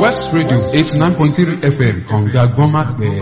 West Radio eighty nine point three FM kànga gbọ́nmágbẹ́.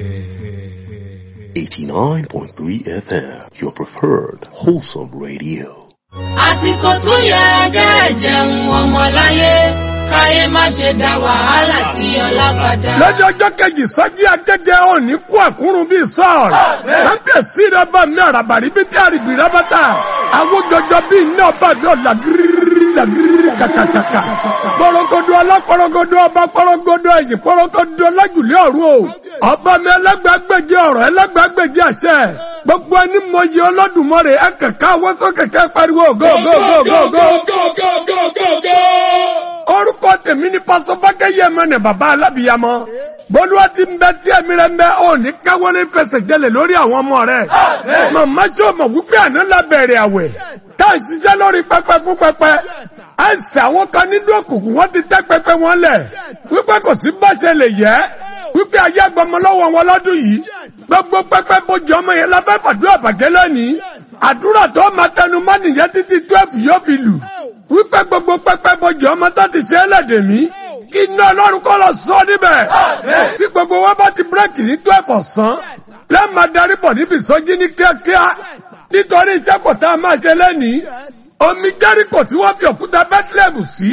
89.3 FM, your preferred wholesome radio. àsìkò tó yẹ kẹ́ jẹun ọmọláyé káyé má ṣe dá wàhálà sí ọlábàdà. lọ́jọ́ ọjọ́ kejì sọ́jí akẹ́kẹ́ òní kú àkúrún bíi sọ́ọ̀lù. kábíyèsí rẹ bá mi àràbàrí bí tí àrìbì rẹ bá ta. àwọn jọjọ bíi iná bá mi ọ̀ làgírí làgírí kàkàkàkà. pọ̀rọ̀gọ̀dọ̀ alápọ̀rọ̀gọ̀dọ̀ ọba pọ̀rọ̀gọ̀dọ̀ ẹ̀yìn pọ̀rọ̀gọ̀dọ̀ lájùlé ọ̀run o. ọba mi ẹlẹ́gbàgbèjì ọ̀rọ̀ ẹlẹ́gbàgbèjì àṣẹ. gbogbo ẹni mọ iye Olódùmarè ẹ kẹ̀kẹ́ àwọn tó kẹ̀kẹ́ pariwo go go go go go orúkọ tèmi ni pásọ fákẹ́yẹ mẹ́nẹ̀ bàbá alábìyamọ bólúwa ti ń bẹ tí ẹ̀mí rẹ̀ ń bẹ ò ní káwọ́ ní fẹsẹ̀ jẹlẹ̀ lórí àwọn ọmọ rẹ̀ màmá tí o mọ̀ wípé àná la bẹ̀rẹ̀ àwẹ̀ tá à ń ṣiṣẹ́ lórí pẹpẹ fún pẹpẹ àìsàn àwọn kan nínú òkùnkùn wọ́n ti tẹ́ pẹpẹ wọn lẹ̀ wípé kò sí báṣẹ lè yẹ wípé ayé agbọmọ lọ́wọ́ wọn lọ́dún yìí gbogbo pẹpẹ bójú ọmọ yẹn la fẹ́ fàdúrà bàjẹ́ lónìí àdúrà tó máa tẹnu mọ́ nìyẹn títí twelve yóò fi lù wípé gbogbo pẹpẹ bójú ọmọ tó ti ṣe é lẹ́dẹ̀ mí kí iná ọlọ́run kọ́ lọ sọ níbẹ̀ tí gbogbo wọn bá ti bírèkì ní twelve ọ̀sán lẹ́ẹ̀ma darí bọ̀ níbi ìsọjí ní kíákíá nítorí iṣẹ́ kò tá a máa ṣe lẹ́nìí omi jẹ́ríkò tí wọ́n fi òkúta bẹ́tílẹ̀mù sí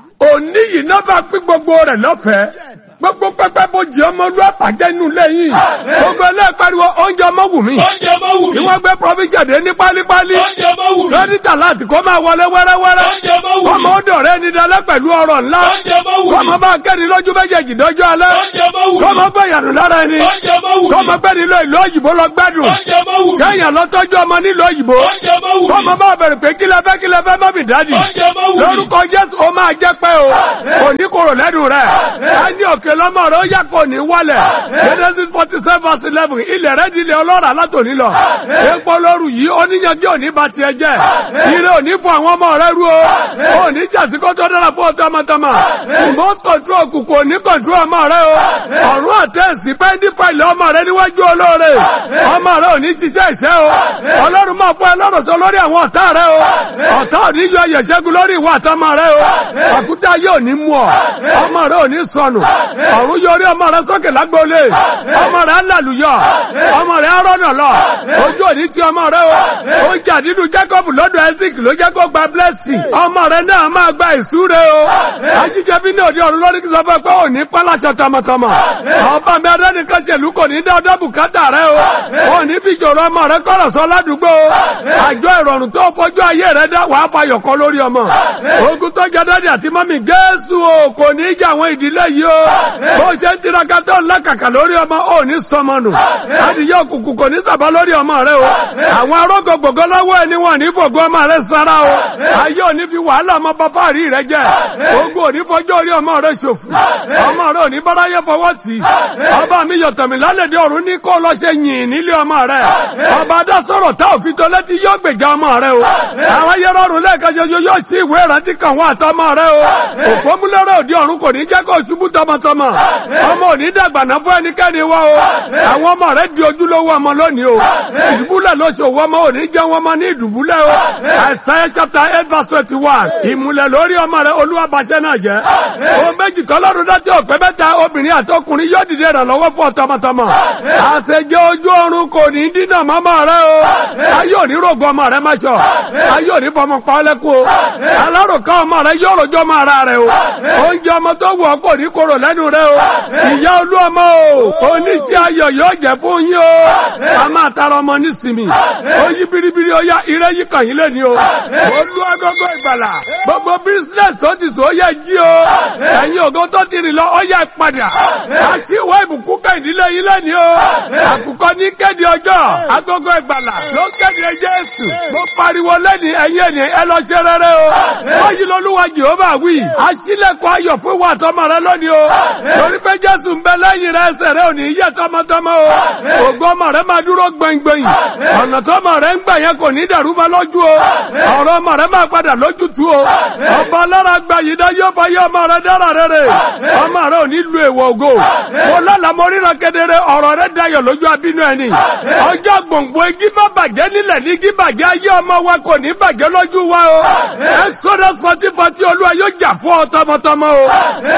òní yìí náà bá pín gbogbo rẹ̀ lọ́fẹ̀ẹ́ gbogbo pẹpẹ bójì ọmọ olú àpàjẹ inú lẹ́yìn gbogbo ẹlẹ́ẹ̀pariwo oúnjẹ ọmọ wù mí oúnjẹ ọmọ wù kí mí wọ́n gbé provision dé ní pálípálí oúnjẹ ọmọ wù mí lọ́dítà láti kó máa wọlé wẹ́rẹ́wẹ́rẹ́ oúnjẹ ọmọ wù kọ́mọ mí ó dọ̀rẹ́ ní dalẹ́ pẹ̀lú ọrọ̀ ńlá oúnjẹ ọmọ wù mí kọ́mọ bá kẹ́ni lójú méjèèjì dọ́jọ́ alẹ́ oúnjẹ ọmọ wù mí kọ́mọ gbé ìyànú lára ẹni oúnjẹ ọmọ wù mí kọ́mọ gbé nílò ìlú òyìnbó lọ gbádùn oúnjẹ ọmọ wù mí kẹ́yìn lọ tọ́jú ọmọ nílò òyìnbó oúnjẹ ọmọ wù mí kọ́mọ bá bẹ̀rẹ̀ pé kí lẹ fẹ́ kí lẹ fẹ́ mọ́mì dádì oúnjẹ ọmọ wù mí lórúkọ jésù ó máa jẹ́ pé o kò ní kúrò lẹ́nu rẹ̀ á ní òkè lọ́mọ rẹ̀ ó yà kò ní wálẹ̀ genesis forty seven verse eleven ilẹ̀ rẹ̀ di ilẹ̀ ọlọ́ràá látòní lọ epo lóru yìí oníyanjú òní bá tiẹ̀ jẹ́ ire òní fún àwọn ọmọ rẹ̀ rú o òní jàsíkó tó dára fún ọtọ́ ọmọtọ́mọ ìmọ̀ kọ̀ntró òkùnkùn òní kọ̀ntró ọmọ rẹ̀ o ọ̀run àtẹ̀sí pẹ́ndí fàìlì ọmọ rẹ̀ níwájú olóore ọmọ rẹ̀ òní ṣiṣẹ́ ìṣẹ́ o ọlọ́run máa fún ẹ lọ́rọ̀ sọ lórí àwọn ọ̀tá rẹ̀ o ọ̀tá òní yọ ẹ̀yẹ̀ṣẹ́gun lórí ìwà àtọmọ rẹ̀ o àkútà yóò ní mú ọ ọmọ rẹ̀ òní sọnù ọ̀run yọrí ọmọ rẹ̀ sókè lágbóolé ọmọ rẹ̀ alàlùyọ ọmọ rẹ̀ arọ́nà lọ ojú òní ti ọmọ rẹ̀ o ó jà nínú Jacob lọ́dọ̀ Isaac ló jẹ́ kó gba blessing ọmọ rẹ̀ náà máa gba ìsúre o ajíjẹ bí ní òde ọ̀run lórí kí sọ fẹ́ pé òní pálásọ tọmọtọmọ ọba mi adẹ́nìkan ṣèlú kò ní dá ọdọ́ bùkátà rẹ o òní fi jòrò ọmọ rẹ kọ́rọ̀ sọ ládùúgbò o àjọ ìrọ̀rùn tó fojú ayé rẹ dá wàá fayọ̀ kọ́ lórí ọmọ ogun tó jẹ dádì àti mọ́mì Jésù o kò ní í jẹ àwọn ìdílé yìí o bó ṣe ń tiraka tó ń lákàkà lórí ọmọ ò ní sọmọ nù adìyẹ òkùnkùn kò ní sàbá lórí ọmọ rẹ o àwọn arógo gbogbo lọ́wọ́ ẹni wọn ní fògo ọmọ rẹ sára o ayé ò ní fi wàhálà ọmọ bá fàárí rẹ jẹ ogun ò ní fọjọ́ orí ọmọ rẹ ṣòfò ọmọ rẹ ò ní báráyé fọwọ́ tì í ọba mi yọ̀tọ̀ mi lálẹ́dẹ̀ ọ̀run ní kó lọ ṣe yìn nílé ọmọ rẹ ọba adásọ̀rọ̀ tá òfin tó létí yóò gbèjà ọmọ rẹ o àwọn ayẹrọ ọ̀run lẹ́ẹ̀kan ṣoṣo yóò sí ìwé ìrántí kan wá àtọmọ rẹ o òpómúlẹ́rọ̀ òdi ọ̀run kò ní jẹ́ kó ṣubú tọmọtọmọ ọmọ ò ní dàgbà náà fún ẹnikẹ́ni wá o àwọn ọmọ rẹ di ojúlówó ọmọ lónìí o ìdùbúlẹ̀ ló ṣe òwò ọmọ ò ní jẹ́ wọn mọ ní ìdùbúlẹ̀ o Isaiah chapter eight verse twenty one ìmùlẹ̀ lórí ọmọ rẹ olúwa bàṣẹ náà jẹ́ ohun méjì tọ́lọ́run dátí òpé mẹ́ta obìnrin àtọkùnrin yóò dìde ìrànlọ́wọ́ fún ọ tọmọtọmọ àṣejẹ ojú ọ̀run kò ní dínà mọ́mọ́ rẹ o ayé òní rògbò ọmọ rẹ máṣọ ayé òní fọmọ pa ọ lẹ́kù o alárùkọ ọmọ rẹ yóò rojọ́ ọmọ ara rẹ o oúnjẹ ọmọ tó wù ọ kò ní korò lẹ́nu rẹ o ìyá olú ọmọ o oníṣẹ́ ayọ̀ yóò jẹ́ fún yín o a máa tara ọmọ nísìmì ó yí biribiri ó yá ire yí kàn yín lẹ́ni o olú agogo ìgbàlà gbogbo business tó ti sọ ó yẹ jí o ẹ̀yin ògo tó ti rìn lọ ó yẹ padà àṣìwọ́ ìbùkún ká ìdílé yín lẹ́ni o àkùkọ ní kéde ọjọ́ agogo ìgbàlà ló ń kéde Jésù mo pariwo lẹ́ni ẹ̀yin ènìyàn ẹ lọ ṣe rere o wáyé lolúwa Jèhófà wí àṣìlẹ̀kọ̀ ayọ̀ fún wa tọmọ rẹ lónìí o torí pé Jésù ń bẹ lẹ́yìn rẹ ẹsẹ̀ rẹ ò ní yẹ tọmọtọmọ o ògo ọmọ rẹ máa dúró gbẹngbẹ̀yìn ọ̀nà tọmọ rẹ ń gbà yẹn kò ní dàrú ma lójú o ọ̀rọ̀ ọmọ rẹ máa padà lójútu o ọba alára gba yìí dá yóò fayé ọmọ rẹ dára rere ọmọ rẹ ò ní lu èèwọ̀ ògo mo lálàá mo ríran kedere ọ̀rọ̀ rẹ dayọ̀ lójú abínú ẹni ọjọ́ gbòǹgbò igi má bàjẹ́ nílẹ̀ ní igi bàjẹ́ ayé ọmọ wa kò ní bàjẹ́ lójú wa o exodus forty forty olúwa yóò jà fún ọ tọmọtọmọ o wàá fi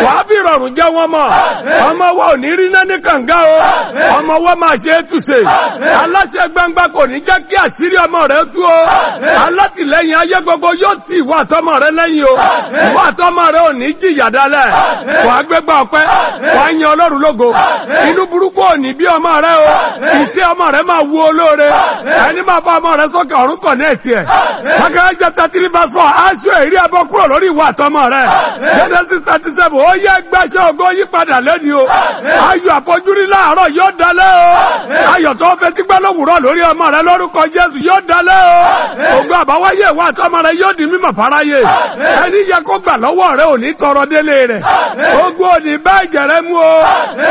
rọrùn jẹ́ wọn mọ̀ ọmọ wa ò ní rí náà ní kànga o ọmọ wa máa ṣe é túṣe aláṣẹ gbangba kò ní jẹ́ kí àṣírí ọmọ rẹ tú o alátìlẹ́yìn ayé gbogbo yóò tì ìwọ àtọmọ rẹ lẹ́yìn o ìwọ àtọmọ rẹ ò ní jìyà dálẹ̀ wàá gbégbá ọpẹ́ wàá yan ọlọ́run lógo inú burúkú ò ní bí ọmọ rẹ o iṣẹ́ ọmọ rẹ máa wú olóore ẹni máa fa ọmọ rẹ sókè ọ̀run kọ̀ ní ẹ̀tì ẹ̀ akẹ́kẹ́ chapter three verse four aṣọ èrí abọ́ kúrò lórí ìwọ àtọmọ rẹ Genesis thirty seven ó yẹ gbàṣẹ ògo yí padà lẹ́ni o ayọ̀ àfojúrí láàárọ̀ yóò dalẹ̀ o ayọ̀ tó fẹ́ tí gbẹ́ lówùrọ̀ lórí ọmọ rẹ lórúkọ Jésù yóò dalẹ̀ o ògo àbáwáyé ìwọ àtọmọ rẹ yóò di mímọ̀ fáráyé ẹni yẹ kó gbà lọ́wọ́ rẹ ò ní tọrọ délé rẹ̀ ogun ò ní bá ìjẹ̀rẹ̀ mú o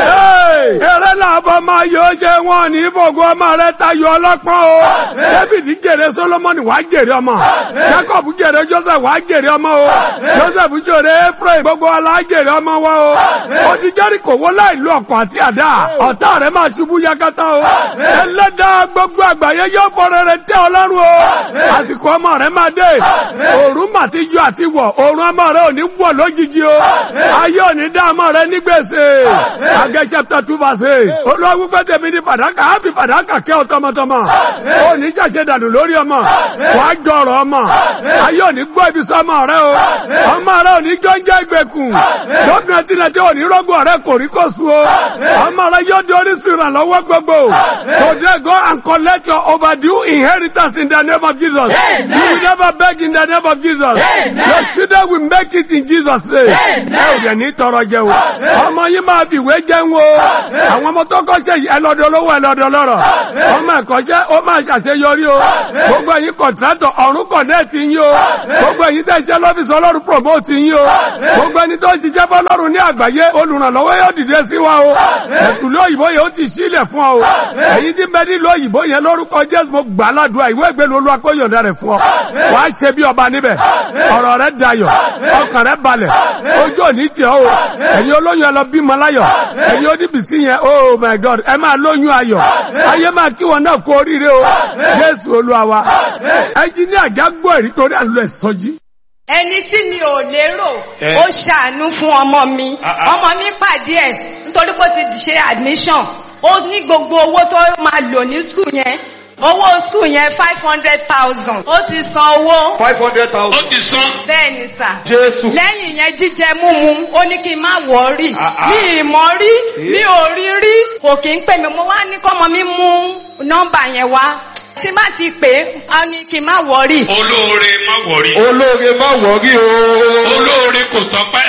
eré làbọ̀ máa yóò ṣe wọn ní fògo ọmọ rẹ tayọ ọlọ́pọ́n o David jèrè Solomoni wàá jèrè ọmọ Jacob jèrè Joseph wàá jèrè ọmọ o Joseph jèrè Ephraim gbogbo ọlá jèrè ọmọ wa o ó ti Jẹ́ríkò wó láì lo ọkọ̀ àti àdá ọ̀tá rẹ̀ máa ṣubú yakata o ẹlẹ́dàá gbogbo àgbáyé yóò fọ̀rọ̀ rẹ̀ tẹ́ ọlọ́run o àsìkò ọmọ rẹ̀ máa dé òòrùn mà ti yọ àti wọ̀ òòrùn ọmọ rẹ̀ ò ní wọ̀ lójijì o ayé ò ní dá ọmọ rẹ̀ ní gbèsè Agẹ́ chapter two verse eight olúwa wípé tèmi ní fàdákà á fi fàdákà kẹ́ ọ tọmọtọmọ ó ní ṣàṣẹ dànù lórí ọmọ wàá jọrọ ọmọ ayé ò ní gbọ́ ibi sọ ọmọ rẹ o ọmọ rẹ ò ní jọ́njẹ́ ìgbèkùn lọ́dún ẹtí náà tí ò ní rọ́gùn ọ̀rẹ́ kò rí kó su o ọmọ rẹ yóò di orísun ìrànlọ́wọ́ gbogbo today go and collect your overdue inheritance in the name of Jesus you will never beg in the name of Jesus your children will make it in Jesus name ẹ ò dẹ̀ ní tọrọ jẹ o ọmọ yín máa fi ìwé jẹun o àwọn ọmọ tó kọ́ṣẹ́ yìí ẹlọ́dọ̀ olówó ẹlọ́dọ̀ lọ́rọ̀ ọmọ ẹ̀kọ́ṣẹ́ ó máa ṣàṣeyọrí o gbogbo ẹ̀yin kọ̀ntrátọ̀ ọ̀run kọ̀nẹ́ẹ̀tì yín o gbogbo ẹ̀yin tẹ̀ ṣe lọ́fíìsì ọlọ́run promote yín o gbogbo ẹni tó ń ṣiṣẹ́ fọlọ́run ní àgbáyé olùrànlọ́wọ́ yóò dìde sí wa o ẹ̀kúlé òyìnbó yẹn ó ti sílẹ̀ fún ọ o ẹ̀yin tí bẹ́ẹ̀ nílò òyìnbó yẹn lórúkọ Jésù mo gbà ládùúgbà ìwé ìgbélu olúwa kó yọ̀ǹda rẹ̀ fún ọ wàá ṣe bí ọba níbẹ̀ ọ̀rọ̀ rẹ̀ dayọ̀ ọkàn rẹ̀ balẹ̀ ojú òní tì ọ́ o ẹ̀yin olóyún ẹ lọ bímọ láyọ̀ ẹ̀yin oníbìsí yẹn oh my God ẹ máa lóyún ayọ̀ ayé máa kí wọn náà kú oríire o Jésù olúwa wa ẹnjíníà jágbó ẹ̀rí torí à ń lọ ìsọjí ẹni tí mi ò lérò ó ṣàánú fún ọmọ mi ọmọ mi pàdé ẹ̀ nítorí pé ó ti ṣe admission ó ní gbogbo owó tó máa lò ní skul yẹn owó skul yẹn five hundred thousand ó ti san owó five hundred thousand. ó ti san. bẹ́ẹ̀ ni sà Jésù. lẹ́yìn yẹn jíjẹ múmu ó ní kí n má wọ̀ọ́rì Ah, ah. mi ì mọ̀ rí mi ò rí rí kò kí ń pè mí mo wá ní kọ́mọ mi mú nọ́mbà yẹn wá tí má ti pè é á ní kí n má wọ̀ọ́rì. olóore má wọrí. olóore má wọ̀rí o. olóore kò tọ́pẹ́.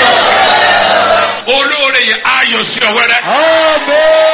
olóore yẹn ayọ̀ sí ọ wẹ́rẹ́. Àmín.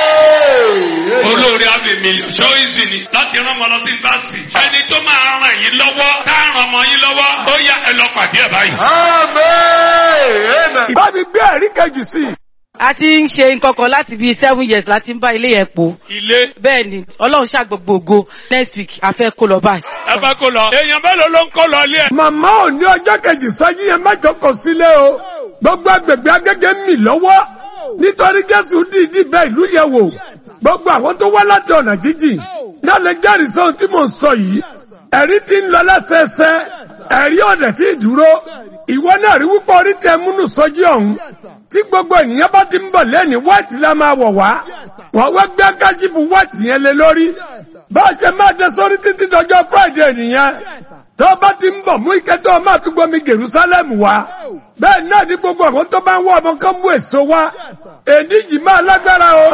olóore àmì mílíọ̀nù ṣó ìsì ni láti rán ọmọ lọ sí yunifásitì. ẹni tó máa ràn yín lọ́wọ́ tá a ràn ọmọ yín lọ́wọ́ ó yá ẹ lọ pàdé ẹ̀ báyìí. Àmín. Amen. bá mi gbé ẹ̀rí kejì sí i a ti ń ṣe nǹkan kan láti bíi seven years láti ń bá ilé yẹn po ilé bẹ́ẹ̀ ni ọlọ́run ṣàgbọ̀gbọ̀ ògo next week a fẹ́ kó lọ báyìí. ẹ bá kó lọ. èèyàn mélòó ló ń kó lọ ilé ẹ. màmá ò ní ọjọ́ kejì sọ́jí yẹn mẹ́jọ kò sílé o gbogbo agbègbè agége ń mì lọ́wọ́ nítorí jésù dìídì bẹ ìlú yẹn wò gbogbo àwọn tó wá láti ọ̀nà jíjìn náà lè jẹ́rìí sóhun tí mò ń sọ yìí ẹ̀rí ti ń lọ lẹ́sẹẹsẹ ẹ̀rí ọ̀dẹ̀ tí ì dúró ìwọ náà rí wípé orí tẹ múnú sọ́jí ọ̀hún tí gbogbo ènìyàn bá ti ń bọ̀ lẹ́ni wáìtì la máa wọ̀ wá wọ́n wá gbé káṣífù wáìtì yẹn lé lórí bá a ṣe máa dé sórí títí dọjọ́ friday nìyẹn tó bá ti ń bọ̀ mú ike tó o máa fi gbomi jerusalem wá bẹ́ẹ̀ náà ní gbogbo àwọn tó bá ń wọ ọmọ kan mú èso wá èdè yìí máa lágbára o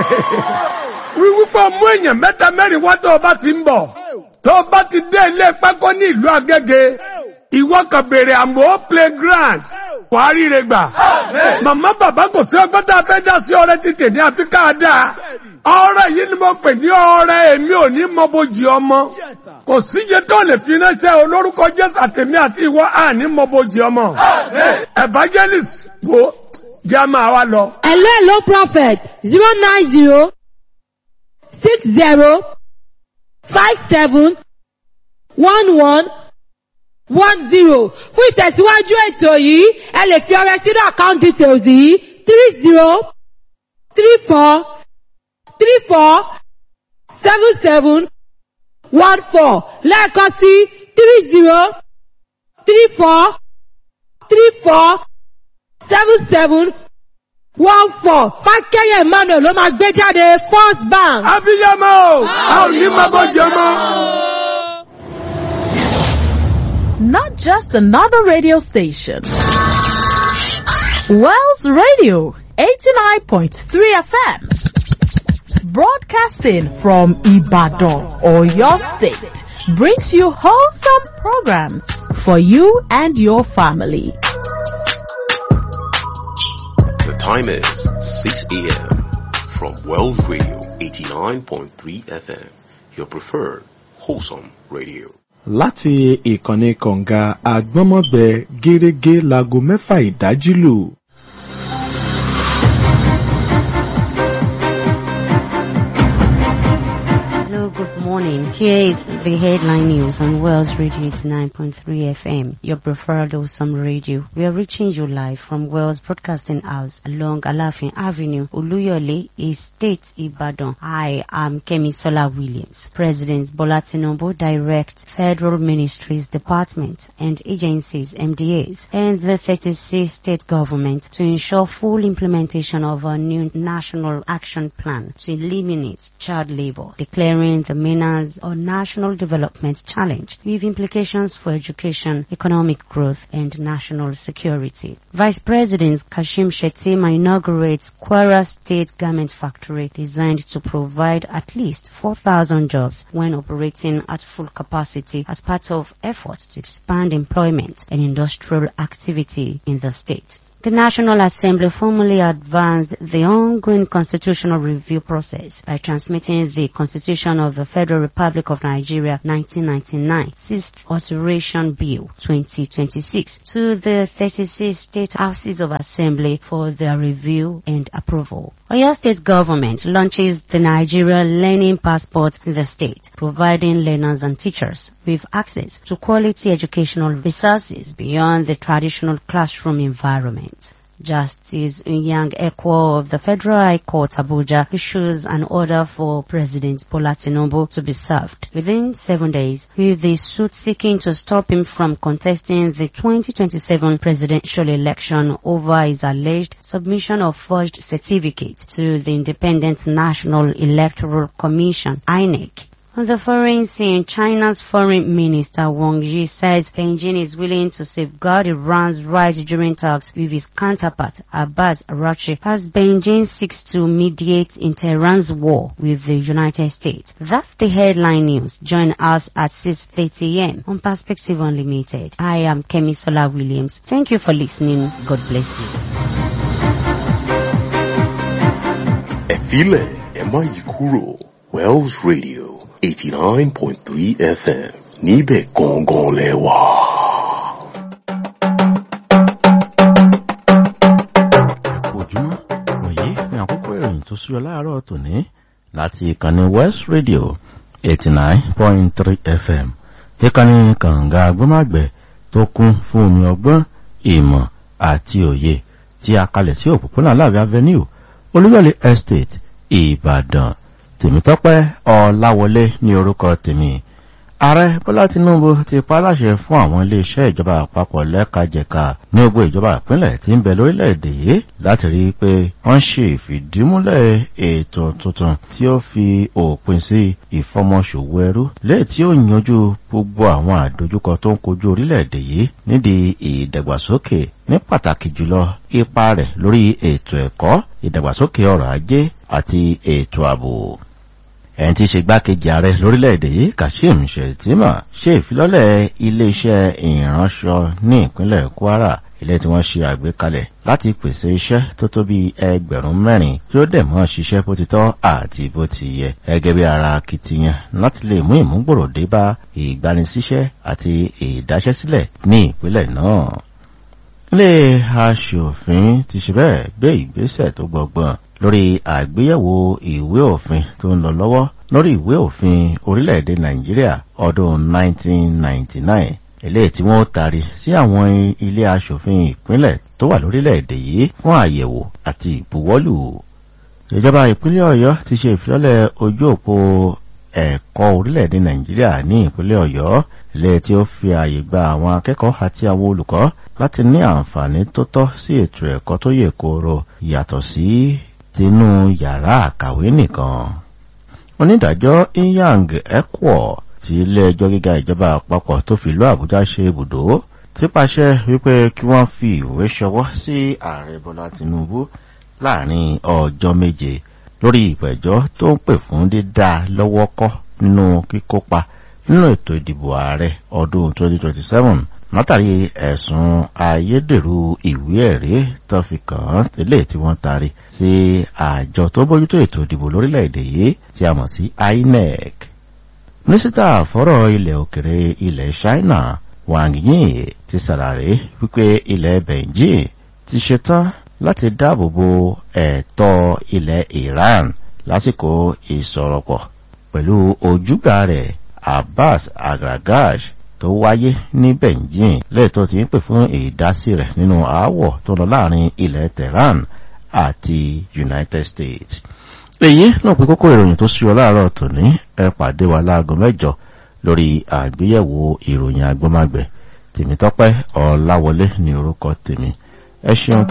wíwípé mú èèyàn mẹ́ta mẹ́rin wá tó o bá ti ń bọ̀ tó o bá ti dé ilé pákó ní ìlú agége ìwọ kan béèrè àmọ́ playground wàá ríre gbà màmá bàbá kò sí ọgbọ́n tá a fẹ́ dá sí ọrẹ títì ní àfi ká dáa ọrẹ yìí ni mo pè ní ọrẹ èmi ò ní mọ bójì ọmọ kò síye tó lè fi ránṣẹ́ olórúkọ jésù àtẹ̀mí àti ìwọ àní mọ bójì ọmọ evangelist wo jẹ́ máa wá lọ. Hello, hello, prophet. Zero nine zero six zero five seven one one one zero. Fún ìtẹ̀síwájú ètò yìí, ẹ lè fi ọrẹ sínú account details yìí three zero three four three four seven seven one four lẹ́ẹ̀kan sí three zero three four three four seven seven one four fákẹ́yẹ̀ emmanuel ló máa gbé jáde first bank. abiyamọ a ò ní máa bọ́ jẹ mọ́. Not just another radio station. Wells Radio 89.3 FM. Broadcasting from Ibadan or your state brings you wholesome programs for you and your family. The time is 6 a.m. from Wells Radio 89.3 FM, your preferred wholesome radio. láti ìkànnì kọ̀ǹga àgbọ́mọ̀gbẹ gẹ́gẹ́ láago mẹ́fà ìdájí lù. Hello, good morning. Here is the headline news on Wells Radio 89.3 FM, your preferred awesome radio. We are reaching you live from Wells Broadcasting House along Alafin Avenue, Uluyole, Estate, Ibadan. I am Kemi Sola Williams. President Bola Tinubu directs federal ministries, departments and agencies, MDAs, and the 36 state government to ensure full implementation of a new national action plan to eliminate child labor, declaring the menace or national development challenge with implications for education, economic growth, and national security. Vice President Kashim Shettima inaugurates Kwara State Garment Factory designed to provide at least 4,000 jobs when operating at full capacity as part of efforts to expand employment and industrial activity in the state. The National Assembly formally advanced the ongoing constitutional review process by transmitting the Constitution of the Federal Republic of Nigeria 1999 Sixth Alteration Bill 2026 to the 36 state houses of assembly for their review and approval. Oyo State government launches the Nigeria Learning Passport in the state, providing learners and teachers with access to quality educational resources beyond the traditional classroom environment. Justice Young Ekwo of the Federal High Court Abuja issues an order for President Bola Tinubu to be served within seven days with the suit seeking to stop him from contesting the 2027 presidential election over his alleged submission of forged certificates to the Independent National Electoral Commission, INEC. On the foreign scene, China's foreign minister Wang Yi says Beijing is willing to safeguard Iran's right during talks with his counterpart Abbas Arachi as Beijing seeks to mediate in Tehran's war with the United States. That's the headline news. Join us at 6.30 a.m. on Perspective Unlimited. I am Kemi Sola Williams. Thank you for listening. God bless you. Ẹ̀fílẹ̀ ẹ má yí kúrò Wells Radio 89.3 FM níbẹ̀ gangan lẹ́wà. ojúmọ́ wọ̀nyí ní àkókò ìròyìn tó súyọ láàárọ̀ tòní láti ìkànnì west radio eighty nine point three fm ìkànnì kànga agbọ́màgbẹ̀ tó kún fún omi ọgbọ́n ìmọ̀ àti òye tí a kalẹ̀ sí òpópónà láàbí avenue olúyọ̀lé estate ìbàdàn tèmítọ́pẹ́ ọláwọlé ní orúkọ tèmi ààrẹ bọ́lá tinubu ti pa láṣẹ fún àwọn iléeṣẹ́ ìjọba àpapọ̀ lẹ́kajẹ̀ka ní gbogbo ìjọba ìpínlẹ̀ tí ń bẹ lórílẹ̀‐èdè yìí láti rí i pé wọ́n ṣe ìfìdímúlẹ̀ ètò tuntun tí ó fi òpin sí ìfọmọṣòwò ẹrú léè tí ó yanjú gbogbo àwọn àdójúkọ tó ń kojú orílẹ̀‐èdè yìí nídìí ìdàgbàsókè ní pàtàkì jùlọ ipa rẹ̀ lórí ètò ẹ̀kọ́ ìdàgbàsókè ọrọ̀ ajé àti ètò ààbò ẹni tí í ṣe gbákejì ààrẹ lórílẹ̀‐èdè yìí kashim shettima ṣe ìfilọ́lẹ̀ iléeṣẹ́ ìránṣọ ní ìpínlẹ̀ kwara ilé tí wọ́n ṣe àgbékalẹ̀ láti pèsè iṣẹ́ tó tó bí ẹgbẹ̀rún mẹ́rin tí ó dẹ̀ mọ́ ṣiṣẹ́ bó ti tọ́ àti bó ti yẹ gẹ́gẹ́ bí ara akitiyan láti lè mú ìmúgbòrò dé bá ìgbanisíṣẹ́ àti ìdáṣẹ́sílẹ̀ ní ìpínlẹ̀ náà ilé aṣòfin ti ṣe bẹ́ẹ̀ gbé ìgbésẹ̀ tó gbọgbọ́n lórí àgbéyẹ̀wò ìwé òfin tó ń lọ lọ́wọ́ lórí ìwé òfin orílẹ̀-èdè nàìjíríà ọdún 1999 eléyìí tí wọ́n tari sí àwọn ilé aṣòfin ìpínlẹ̀ tó wà lórílẹ̀-èdè yìí fún àyẹ̀wò àti ìbuwọ́lù ìjọba ìpínlẹ̀ ọ̀yọ́ ti ṣe ìfilọ́lẹ̀ ojú òpó ẹ̀kọ́ orílẹ̀-èdè nàìjíríà ní ìpínlẹ̀ ọ̀yọ́ ilé tí ó fi ààyè gba àwọn akẹ́kọ̀ọ́ àti àwọn olùkọ́ láti ní àǹfààní tó tọ́ sí ètò ẹ̀kọ́ tó yè kooro yàtọ̀ sí tinú yàrá àkàwé nìkan. onídàájọ́ inyang ekwo ti ilé ẹjọ́ gíga ìjọba àpapọ̀ tó fi ìlú àbújá ṣe ibùdó ti pàṣẹ wípé kí wọ́n fi ìwé ṣọwọ́ sí ààrẹ bọ́lá tinubu láàrin ọjọ́ méje lórí ìpẹ̀jọ́ tó ń pè fún dídá lọ́wọ́ kọ́ nínú kíkópa nínú ètò ìdìbò ààrẹ ọdún 2027 látàrí ẹ̀sùn ayédèrú ìwé ẹ̀rí tó fi kàn án tẹ́lẹ̀ tí wọ́n taari sí àjọ tó bójútó ètò ìdìbò lórílẹ̀‐èdè yìí tí a mọ̀ sí inec. mínísítà fọ́rọ̀ ilẹ̀ òkèrè ilẹ̀ china wang yi ti ṣàlàyé wípé ilẹ̀ beijing ti ṣetán láti dáàbò bo ẹ̀tọ́ ilẹ̀ iran lásìkò ìsọ̀rọ̀pọ̀ pẹ̀lú ojúgbà rẹ̀ abbas agragash tó wáyé ní beijing lẹ́ẹ̀tọ́ ti ń pè fún ìdásí rẹ̀ nínú aáwọ̀ tó lọ láàrin ilẹ̀ tehran àti united states. èyí náà pé kókó ìròyìn tó ṣúyọ láàárọ̀ tòní ẹ pàdé wa láago mẹ́jọ lórí àgbéyẹ̀wò ìròyìn agbọ́mágbẹ̀ tèmítọ́pẹ́ ọ̀làwọlé ní orúkọ tèmi ẹ ṣeun